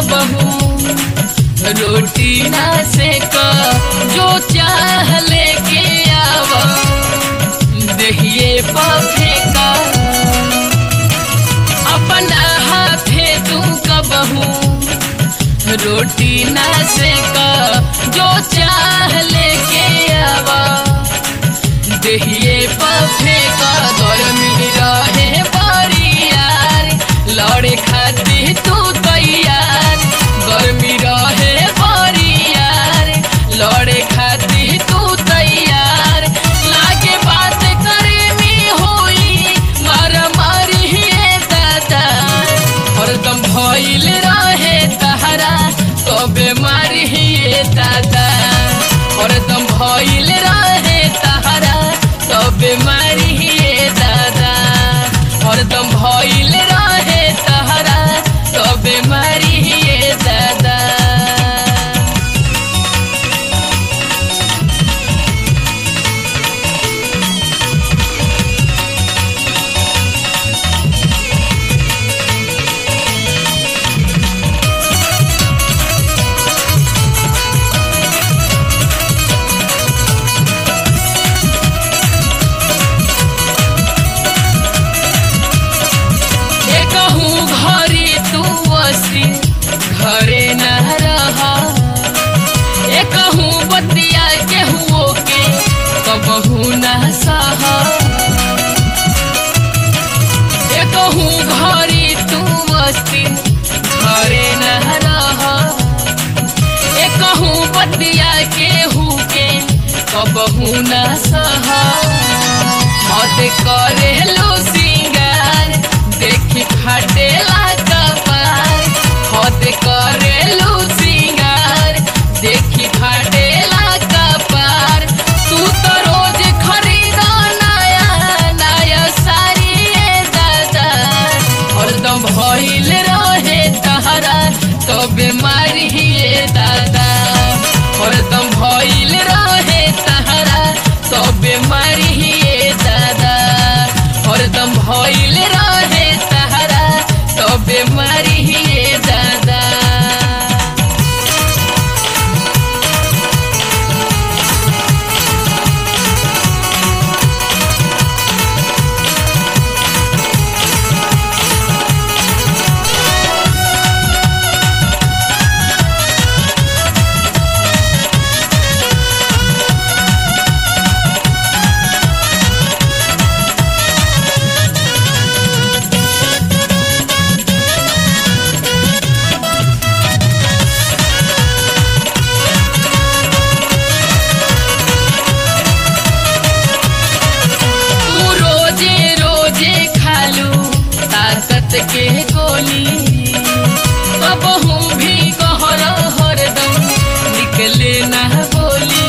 कबहू रोटी ना से का जो चाह लेके आवा दहिए पाफे का अपना हाथे तू कबहू रोटी ना से का जो चाह लेके आवा दहिए पाफे का गर्मी रहे बारी यार लड़े खाती तू तैयार गर्मी रहे बारी यार लड़े खाती तू तैयार लागे बात करे में होई मारा मारी हे दादा हरदम भइल रहे तहरा कबे मारी हे दादा हरदम भइल रहे तहरा कबे मारी हे दादा हरदम भइल रहे तहरा कबे मारी हे दादा कहूँ घरे तू असी घरे न रहा ए कहूँ बतिया केहुओ के कबहू न सहा ए कहूँ घरे तू असी घरे न रहा ए कहूँ बतिया केहू के कबहू न सहा मत करे लो सिंगार देखी फाटेला कपार मत करे लो सिंगार देखी फाटेला कपार तू तो रोज खरीदा नया नया साड़ी ए दादा हरदम भइल रहे तहरा तो बीमारी हे दादा हरदम भइल रहे तहरा तो बीमारी हे दादा हरदम भइल रहे तहरा तो बीमारी हे दादा तू रोजे रोजे खालू ताकत के गोली कबहू भी कहर हरदम निकले ना बोली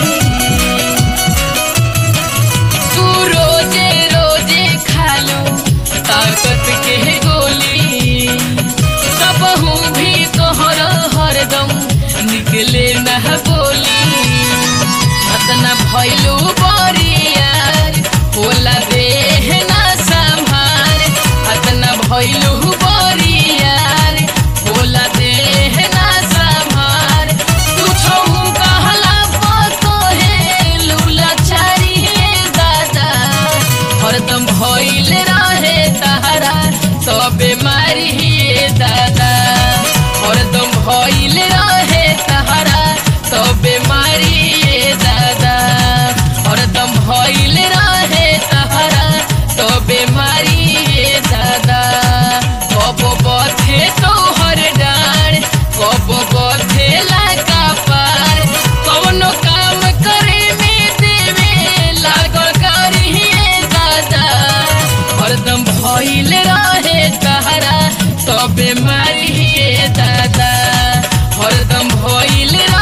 तू रोजे रोजे खालू ताकत के गोली कबहू भी कहर हरदम निकले ना बोली अतना भैलू बरियार होला देह ना संभार अतना भैलू बरियार होला देह ना संभार तू छहु कहला पतो हे लूला चारी हे दादा हरदम भइल रहे तहरा तो बीमारी हे दादा हरदम भइल रहे तहरा तो बीमारी हे दादा हरदम भइल रहे तहरा तो बीमारी हे दादा कब बथे तोहर डार कब बथे लगा पार कौनो काम करे में देवे लागल करी हे दादा हरदम भइल रहे तहरा तो बीमारी हे दादा हरदम भइल